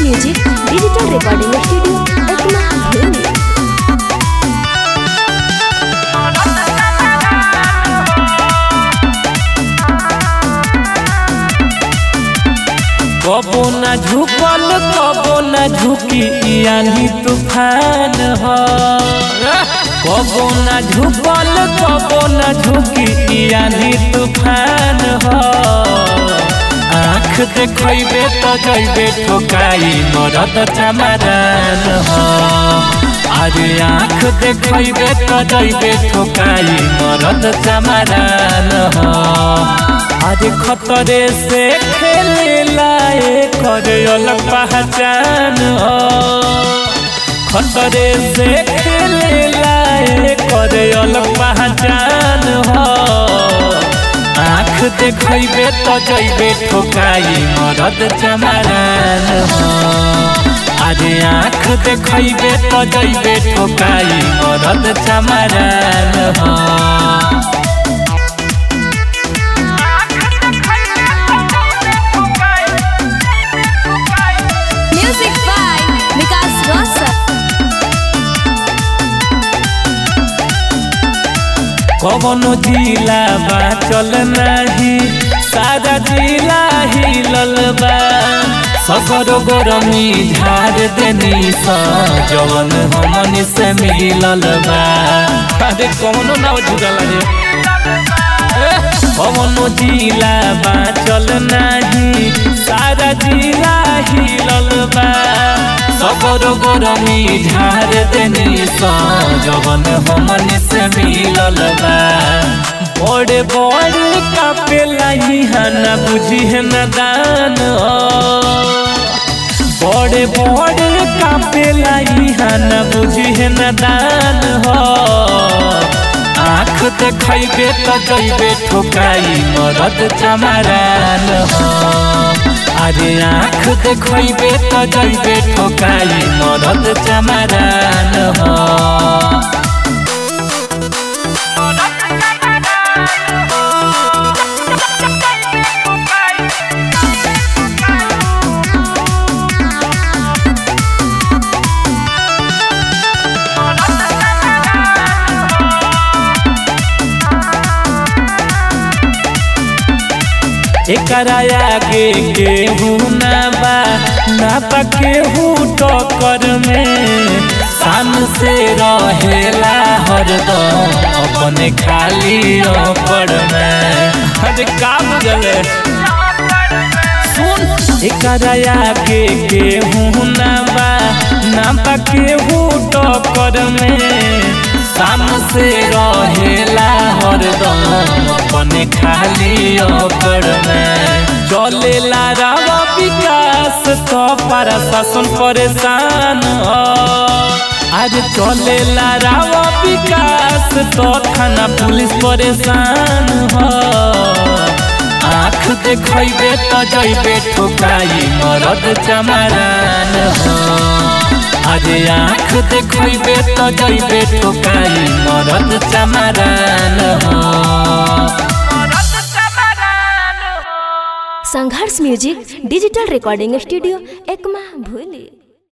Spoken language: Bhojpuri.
music digital recording studio Ekma भूली कबो न झुकल कबो न झुकी यानी तूफान ह कबो न झुकल कबो न झुकी यानी तूफान ह आँख देखैबे त जैबे ठोकाई मरद चमरान ह अरे आँख देखैबे त जैबे ठोकाई मरद चमरान ह अरे खतरे से खेले लाए करे अलग पहचान हो खतरे से खेले लाए करे अलग पहचान हो आँख देखैबे त जैबे ठोकाई मरद चमरान हो अरे आँख देखैबे त जैबे ठोकाई मरद चमरान हो म्यूजिक बाय विकास रोशन कवनो जिला बा चल नाही सारा जिला हिलल बा सगर गरमी झाड़ देनी सा जवन हमनी से मिलल बा अरे कवनो ना जुड़ल रे कवनो जिला बा चल नाही सारा जिला हिलल बा सबर गरमी झाड़ देनी सा जवन हमन से मिलल बा बड़े बड़े कापेला ना बुझी है न दान बड़े बड़े कापेला ना बुझी है न दान हो आँख देखैबे त जैबे ठोकाई मरद चमरान हो अरे आँख देखैबे त जैबे ठोकाई मरद चमरान हो एकरा आगे केहू ना बा ना बा केहू टक्कर में शान से रहेला हरदम अपने खाली ओपर में अरे का बुझले सुन एकरा आगे केहू ना बा ना बा केहू टक्कर में शान से रहेला हरदम अपने खाली ओकर में चलेला रावा विकास तो पर शासन परेशान हो आज चलेला रावा विकास तो थाना पुलिस परेशान हो आँख देखैबे त जैबे ठोकाई मरद चमरान हो अरे आँख देखैबे त जैबे ठोकाई मरद चमरान हो संघर्ष music digital recording studio Ekma भूली